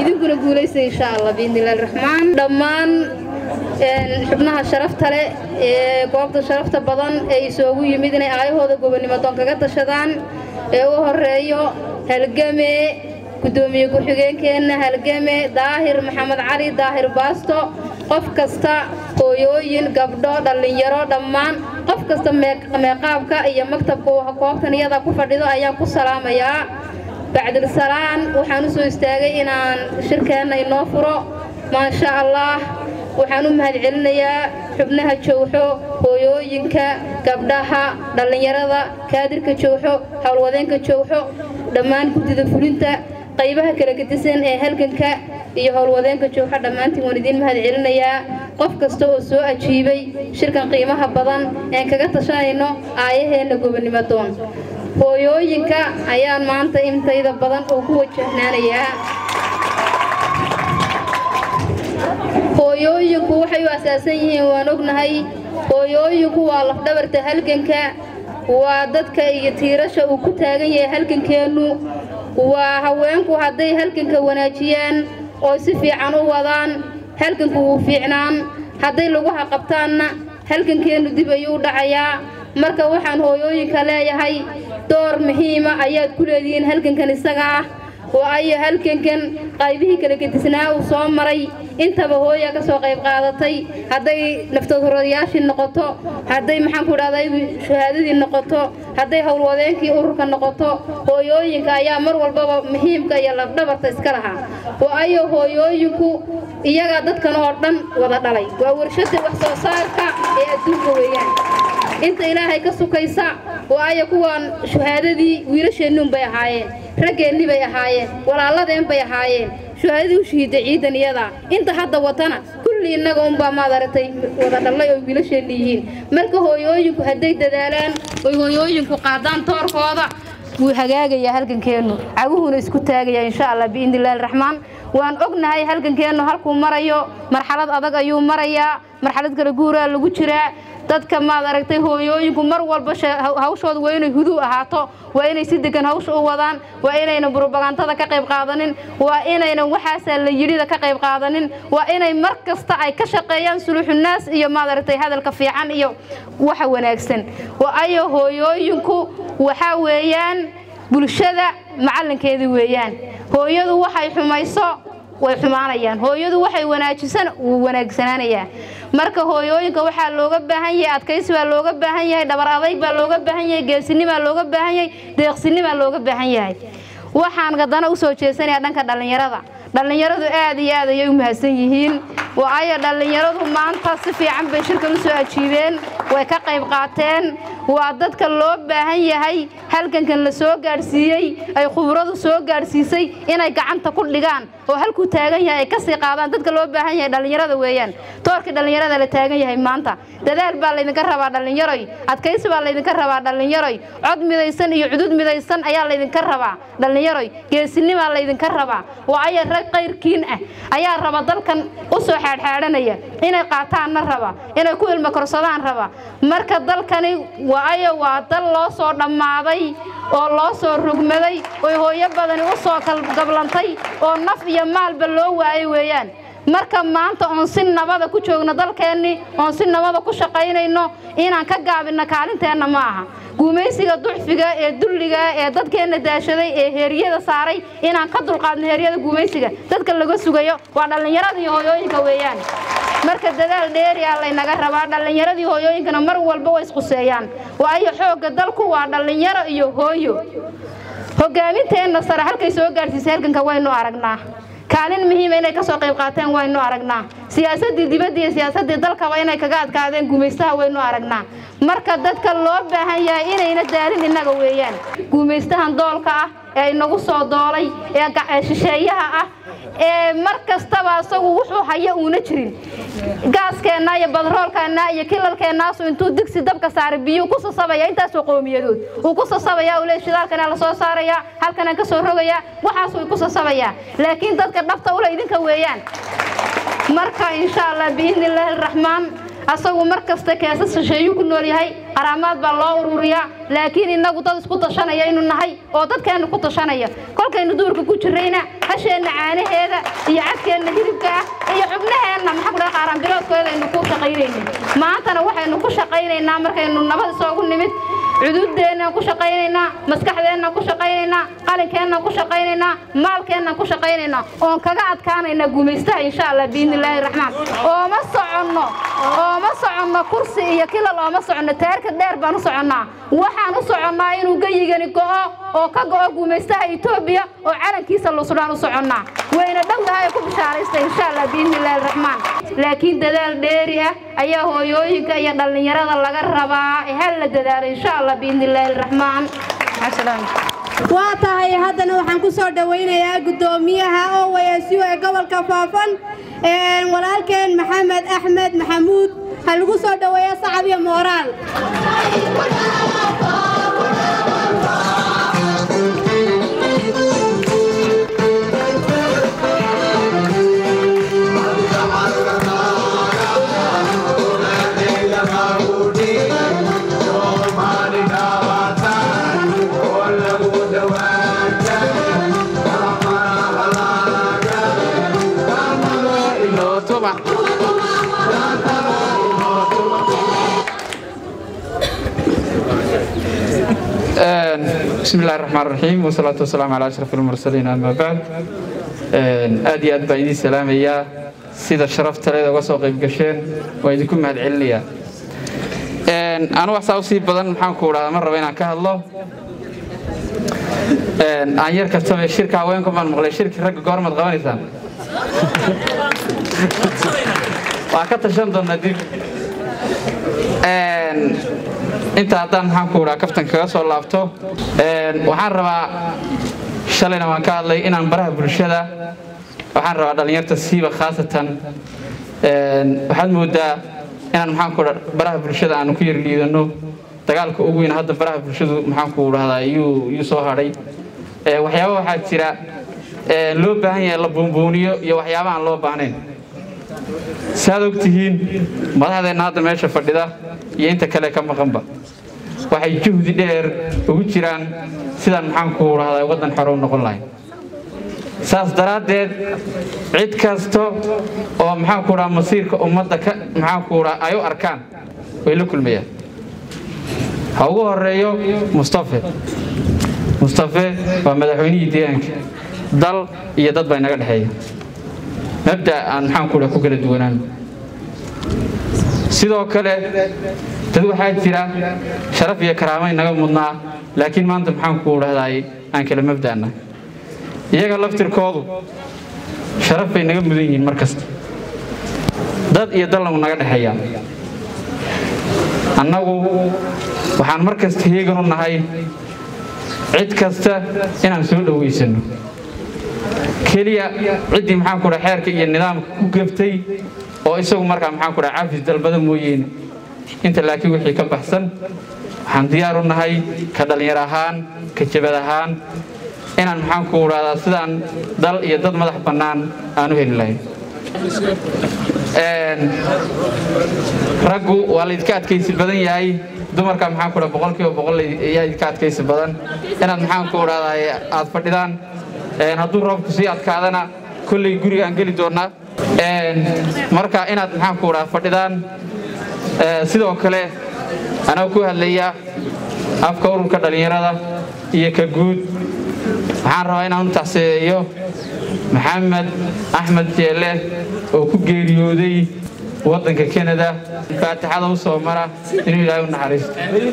idinkuna guulaysa insha allah biidnillahi raxmaan dhammaan xubnaha sharafta leh ee goobta sharafta badan ee isoogu yimid inay aayahooda gobonnimo doon kaga tashadaan ee u horeeyo halgame gudoomiye ku-xigeenkeenna halgame daahir maxamed cali daahir baasto qof kasta hooyooyin gabdho dhallinyaro dhammaan qof kasta meeqaabka iyo maktabka goobtan iyada ku fadhido ayaan ku salaamayaa bacdilsalaan waxaan u soo istaagay inaan shirkeenna inoo furo maasha allah waxaan u mahadcelinayaa xubnaha jowxo hooyooyinka gabdhaha dhallinyarada kaadirka jowxo howlwadeenka jowxo dhammaan guddida fulinta qaybaha kala gedisan ee halganka iyo howlwadeenka jowxo dhammaantiin waan idiin mahadcelinayaa qof kasta oo soo ajiibay shirkan qiimaha badan een kaga tashanayno aayaheenna gobonnimo doon hooyooyinka ayaan maanta intayda badan oo ku wajahnaanayaa hooyooyinku waxay u asaasan yihiin waan ognahay hooyooyinku waa lafdhabarta halganka waa dadka iyo tiirasha uu ku taagan yahay halgankeennu waa haweenku hadday halganka wanaajiyaan oo si fiican u wadaan halganku wuu fiicnaan hadday laguha qabtaanna halgankeennu dib ayuu dhacayaa marka waxaan hooyooyinka leeyahay door muhiima ayaad ku leedihiin halgankan isaga ah oo ayo halgankan qaybihii kala gedisnaa uu soo maray intaba hooya ka soo qayb qaadatay hadday naftadurodayaashii noqoto hadday maxaanku idhahday shahaadadii noqoto hadday howlwadeenkii ururka noqoto hooyooyinka ayaa mar walbaba muhiimka iyo labdhabarta iska lahaa oo ayo hooyooyinku iyagaa dadkan oo dhan wada dhalay waa warshada wax soo saarka ee adduunka weeyaan inta ilaahay ka sukaysa oo aya kuwaan shahaadadii wiilasheennuun bay ahaayeen raggeennii bay ahaayeen walaaladeen bay ahaayeen shahaadadii u shahiida ciidan iyada inta hadda watana kulli innaga unbaa maad aragtay wada dhallay oo wiilasheenni yihiin marka hooyooyinku hadday dadaalaan oy hooyooyinku qaadaan toorkooda wuu hagaagayaa halgankeennu caguhuna isku taagaya insha allah biidnillahi raxmaan waan ognahay halgankeennu halkuu marayo marxalad adag ayuu marayaa marxalad kala guuraa lagu jiraa dadka maad aragtay hooyooyinku mar walba hawshooda waa inay huduu ahaato waa inay si degan hawsha u wadaan waa inaynan burobagantada ka qayb qaadanin waa inaynan waxaasaa la yidhida ka qayb qaadanin waa inay mar kasta ay ka shaqeeyaan suluxunaas iyo maad aragtay hadalka fiican iyo waxa wanaagsan waayo hooyooyinku waxaa weeyaan bulshada macallinkeedii weeyaan hooyadu waxay xumayso way xumaanayaan hooyadu waxay wanaajisan wuu wanaagsanaanayaa marka hooyooyinka waxaa looga baahan yahay adkaysi baa looga baahan yahay dhabar adayg baa looga baahan yahay geesinimaa looga baahan yahay deeqsinimaa looga baahan yahay waxaan gadana u soo jeesanayaa dhanka dhallinyarada dhallinyaradu aad iyo aad ayay u mahadsan yihiin waayo dhallinyaradu maanta si fiican bay shirkan u soo ajiibeen way ka qayb qaateen waa dadka loo baahan yahay halgankan la soo gaadhsiiyey ay khubradu soo gaadhsiisay inay gacanta ku dhigaan oo halkuu taagan yahay ay ka sii qaadaan dadka loo baahan yahay dhallinyarada weeyaan toorkii dhallinyarada la taagan yahay maanta dadaal baa laydinka rabaa dhallinyaroy adkaysi baa laydinka rabaa dhallinyaroy cod midaysan iyo cudud midaysan ayaa laydinka rabaa dhallinyaroy geesinimaa laydinka rabaa waayo rag qayrkiin ah ayaa raba dalkan u soo xaadxaadhanaya inay qaataanna raba inay ku ilmo korsadaan raba marka dalkani waayo waa dal loo soo dhammaaday oo loo soo rugmaday oy hooyo badani u soo gablantay oo naf iyo maalba loo waayay weeyaan marka maanta oon si nabada ku joogno dalkeennii oon si nabada ku shaqaynayno inaan ka gaabinno kaalinteenna ma aha guumaysiga ducfiga ee dulliga ee dadkeenna daashaday ee heeryada saaray inaan ka dulqaadno heeryada guumaysiga dadka laga sugayo waa dhallinyarada iyo hooyooyinka weeyaan marka dadaal dheeriyaa laynaga rabaa dhallinyaradii hooyooyinkana mar walba way isquseeyaan waayo xoogga dalku waa dhallinyaro iyo hooyo hogaaminteenna sare halkay soo gaadhsiisay halganka waynu aragnaa kaalin muhiima inay ka soo qayb qaateen waynu aragnaa siyaasaddii dibadda iyo siyaasaddii dalkaba inay kaga adkaadeen guumaystaha waynu aragnaa marka dadka loo baahan yahay inayna daalin innaga weeyaan guumaystahan doolka ah ee inagu soo doolay ee shisheeyaha ah ee mar kastaba isagu wuxuu haya uuna jirin gaaskeenna iyo badroolkeenna iyo kilalkeennaasu intuu digsi dabka saaray biyuu ku sasabaya intaasoo qowmiyadood uu ku sasabaya uu leey shidaalkana la soo saarayaa halkanaan ka soo rogayaa waxaasuu ku sasabayaa laakiin dadka dhabta ule idinka weeyaan marka insha allah biidni illaahi araxmaan asagu mar kasta keesas shisheeyuu ku nool yahay qaraamaad baa loo ururiyaa laakiin innagu dad isku tashanaya inu nahay oo dadkeenna ku tashanaya kolkaynu duurka ku jirrayna hasheenna caanaheeda iyo cadkeenna hilibka ah iyo xubnaheenna maxaa ku dhaha qaaraanbiloodkooda aynu ku shaqaynayna maantana waxaynu ku shaqaynaynaa markaynu nabad isoogu nimid cuduuddeennan ku shaqaynaynaa maskaxdeennan ku shaqaynaynaa qalinkeennan ku shaqaynaynaa maalkeennan ku shaqaynaynaa oon kaga adkaanaynaa gumaystaha insha allah biidnillaahi raxmaan ooma soconno ooma soconno kursi iyo kilal ooma soconno taarka dheer baan u soconnaa waxaan u soconnaa inuu geyigani go'o oo ka go'o gumaystaha etoobiya oo calankiisa lusudhaan u soconnaa wayna dhowdahay ku bishaaraysta insha allah biidnillaahi raxmaan laakiin dadaal dheeri ah ayaa hooyooyinka iyo dhallinyarada laga rabaa ee hal la dadaalo insha allah biidnillaahi raxmaan waa tahay haddana waxaan ku soo dhowaynayaa guddoomiyaha owasu ee gobolka faafan walaalkeen maxamed axmed maxamuud ha lagu soo dhoweeyo sacab iyo mooraal بسم الله الرحمن الرحيم والصلاة والسلام على أشرف المرسلين أما بعد aad iyo aad baan idiin salaamayaa sida sharafta leeda uga soo qayb gasheen waa idinku mahad celinayaa anu waxsaa usii badan maxaan ku idhahdaa mar raba inaan ka hadlo aan yar kastaba shirka haweenku baan maqlay shirki ragga goormaad qabanaysaan waa ka tashan doonaa dib inta haddaan maxaan ku idhaa kaftan kaga soo laabto waxaan rabaa shalayna waan ka hadlay inaan baraha bulshada waxaan rabaa dhallinyarta siiba khaasatan waxaad moodaa inaan maxaan ku idhaa baraha bulshada aanu ku yar liidano dagaalka ugu weyn hadda baraha bulshadu maxaan ku idhahdaa yuu yuu soo hadhay waxyaaba waxaa jira loo baahan yahay la buunbuuniyo iyo waxyaaba aan loo baahnayn saad og tihiin madaxdeenna hadda meesha fadhida iyo inta kale ka maqanba waxay juhdi dheer ugu jiraan sidaan maxaan ku idhahdaa waddan xore u noqon lahay saas daraaddeed cid kasta oo maxaan ku idhaha masiirka ummadda ka maxaan ku idhaha ay u arkaan way la kulmayaan ha ugu horeeyo mustafe mustafe waa madaxweynihii deegaanka dal iyo dad baa inaga dhexeeya mabda aan maxaan ku idhaha ku kala duwanaan sidoo kale dad waxaa jira sharaf iyo karaamay naga mudnaa laakiin maanta maxaan ku idhahdaay aan kala mabda'na iyaga laftirkoodu sharaf bay naga mudan yihiin mar kasta dad iyo dalnamu naga dhexeeyaa annagu waxaan mar kasta heegan u nahay cid kasta inaan soo dhowaysano keliya ciddii maxaan ku dhaha xeerka iyo nidaamka ku gaftay oo isagu markaa maxaan ku dhaha cafis dalbada mooyeene inta laakiin wixii ka baxsan waxaan diyaar u nahay ka dhallinyar ahaan ka jabad ahaan inaan maxaan ku idhahdaa sidaan dal iyo dad madax bannaan aan u heli lahayn raggu waa laydka adkaysi badan yahay dumarka maxaan ku dhaha boqolkiiba boqol ayaa idka adkaysi badan inaad maxaan ku idhahdaa aad fadhidaan hadduu roobku sii adkaadana kolley gurigaan geli doonnaa marka inaad maxaan ku idhaha fadhidaan sidoo kale anaa ku hadlaya afka ururka dhallinyarada iyo ka guud waxaan rabaa inaan u taxseeyo maxamed axmed jeelle oo ku geeriyooday waddanka kanada faatixada u soo mara inuu ilaahay u naxariisto